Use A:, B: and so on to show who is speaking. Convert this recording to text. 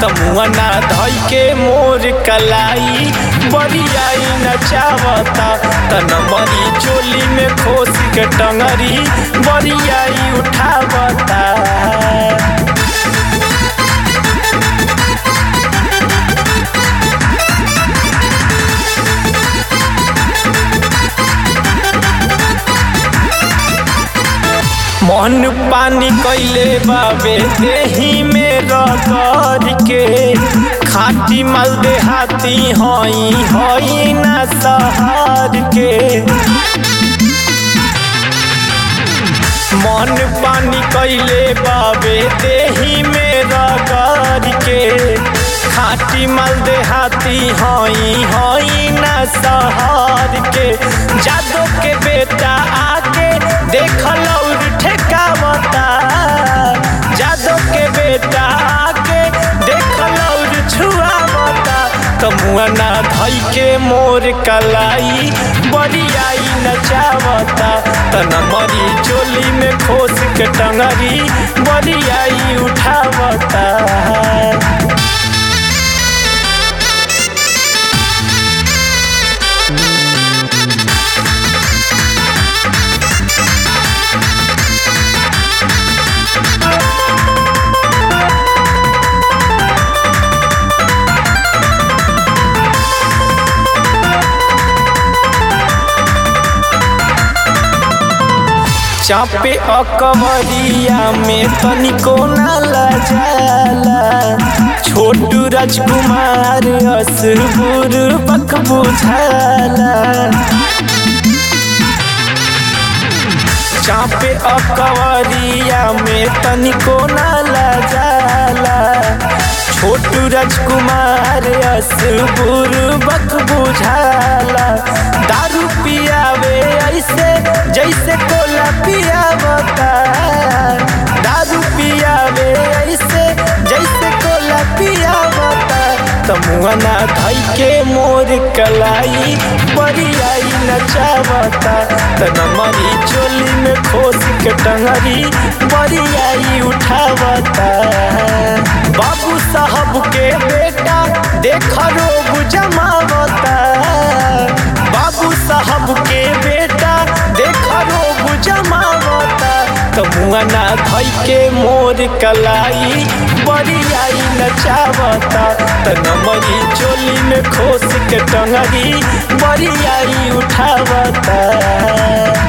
A: तमुआना धई के मोर कलाई बरियाई नचावता तन मरी चोली में खोस के टंगरी बरियाई उठावता मन पानी कैले बाबे देही में रगड़ के खाटी मल देहाती हई हई ना सहर के मन पानी कैले बाबे देही में रगड़ के खाटी मल देहाती हई हई ना सहर के जादो के बेटा आके देखल और ठेकावता जादो के बेटा आके देखल और छुआवता कमुआना धई के मोर कलाई बरियाई नचावता तन मरी चोली में खोस के टंगरी बरियाई उठावता चापे अकबरिया में तनिको ना लजाला छोटू राजकुमार असुर बक बुझाला चापे अकबरिया में तनिको ना लजाला छोटू राजकुमार असुर बक बुझाला दारू पियावे ऐसे जैसे कोला पियावता दारू पियावे ऐसे जैसे कोला पियावता तमुआना धई के मोर कलाई बरियाई नचावता तन मरी चोली में खोस के टंगरी बरियाई उठावता बाबू साहब के बेटा देख रोब जमावता बाबू साहब के बेटा देख रोब जमावता तमुआना धई के मोर कलाई बरियाई नचावता तन मरी चोली में खोस के टंगरी बरियाई उठावता